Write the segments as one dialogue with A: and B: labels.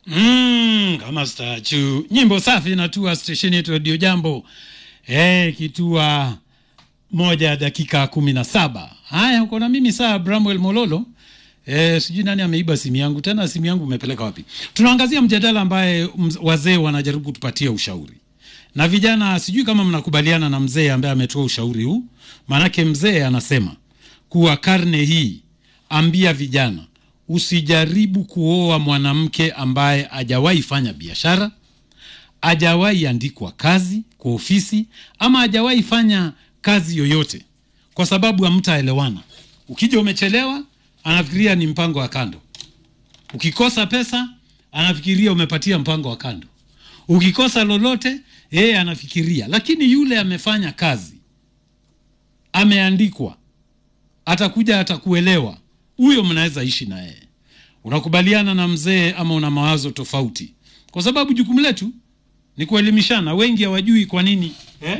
A: Mm, kama stachu nyimbo safi inatua stesheni yetu Radio Jambo eh, kitua moja dakika kumi na saba. Haya, uko na mimi saa Bramwell Mololo. Eh, sijui nani ameiba simu yangu tena, simu yangu umepeleka wapi? Tunaangazia mjadala ambaye mz- wazee wanajaribu kutupatia ushauri na vijana. Sijui kama mnakubaliana na mzee ambaye ametoa ushauri huu, maanake mzee anasema kuwa karne hii, ambia vijana usijaribu kuoa mwanamke ambaye hajawahi fanya biashara, hajawahi andikwa kazi kwa ofisi, ama hajawahi fanya kazi yoyote, kwa sababu hamtaelewana. Ukija umechelewa, anafikiria ni mpango wa kando. Ukikosa pesa, anafikiria umepatia mpango wa kando. Ukikosa lolote, yeye anafikiria, lakini yule amefanya kazi, ameandikwa, atakuja, atakuelewa, huyo mnaweza ishi na yeye. Unakubaliana na mzee ama una mawazo tofauti? Kwa sababu jukumu letu ni kuelimishana. Wengi hawajui kwa nini eh?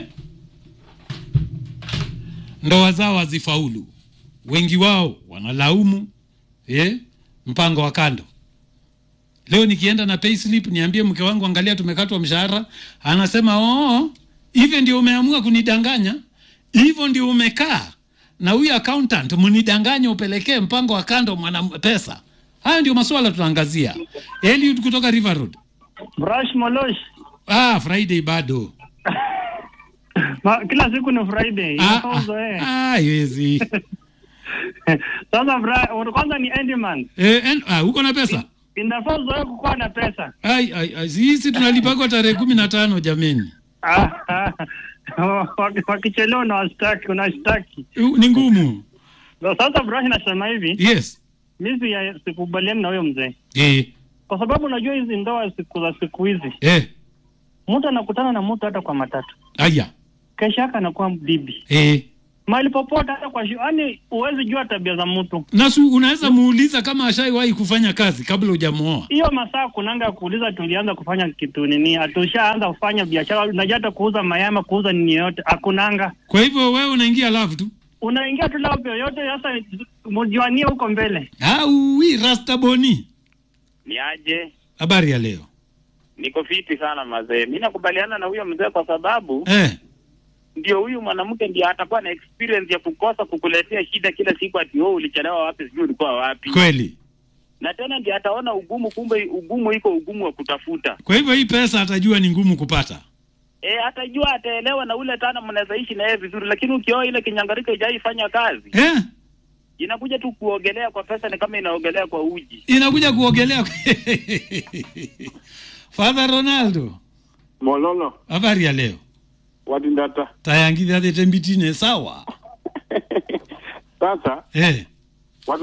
A: ndoa zao hazifaulu. Wengi wao wanalaumu eh? mpango wa kando. Leo nikienda na payslip niambie mke wangu, angalia, tumekatwa mshahara, anasema oh, hivyo ndio umeamua kunidanganya, hivyo ndio umekaa na huyu accountant mnidanganye, upelekee mpango wa kando mwana pesa. Haya ndio masuala tunaangazia. Eliud kutoka River Road.
B: Brush Molosh.
A: Ah, Friday bado.
B: Ma, kila siku ni Friday.
A: Ah,
B: Inafaa
A: ah,
B: uzoee.
A: ah, haiwezi.
B: Sasa Fri- kwanza ni end month.
A: Eh, en- ah, uko na pesa?
B: Inafaa uzoee kukuwa na pesa.
A: Ai, ai, ai, sisi tunalipagwa tarehe kumi na tano jameni.
B: Ah, ah. Waki- Wakichelewa unawashtaki, unashtaki.
A: U- Ni ngumu.
B: Sasa Brush nasema hivi,
A: Yes.
B: mimi si- sikubaliani na huyo mzee.
A: Eh,
B: Kwa sababu unajua hizi ndoa siku za siku hizi,
A: eh,
B: mtu anakutana na mtu hata kwa matatu.
A: aya.
B: Kesho yake anakuwa bibi.
A: Eh.
B: Mahali popote hata kwa yaani huwezi jua tabia za mtu.
A: Nasu unaweza muuliza kama ashaiwahi kufanya kazi kabla hujamuoa.
B: hiyo masaa kunanga ya kuuliza, tulianza kufanya kitu nini, hatushaanza kufanya biashara. Unajua hata kuuza mayama, kuuza nini yoyote hakunanga.
A: Kwa hivyo wewe unaingia love tu.
B: Unaingia tu lao yoyote, sasa mjuanie huko mbele.
A: Au wi rasta boni.
C: Ni aje?
A: Habari ya leo.
C: Niko fiti sana mazee. Mi nakubaliana na huyo mzee kwa sababu
A: Eh.
C: ndio huyu mwanamke ndio atakuwa na experience ya kukosa kukuletea shida kila siku, ati wewe ulichelewa wapi, sijui ulikuwa wapi,
A: Kweli.
C: na tena ndio ataona ugumu, kumbe ugumu iko ugumu wa kutafuta.
A: Kwa hivyo hii pesa atajua ni ngumu kupata.
C: E, atajua ataelewa, na ule tana mnaweza ishi na yeye vizuri, lakini ukioa ile kinyangarika ijaifanya kazi,
A: Eh?
C: inakuja tu kuogelea kwa pesa, ni kama inaogelea kwa uji.
A: Inakuja kuogelea. Father Ronaldo.
D: Mololo
A: Habari ya leo.
D: wadindata
A: Tayangithia thete mbitine sawa.
D: sasa
A: Eh.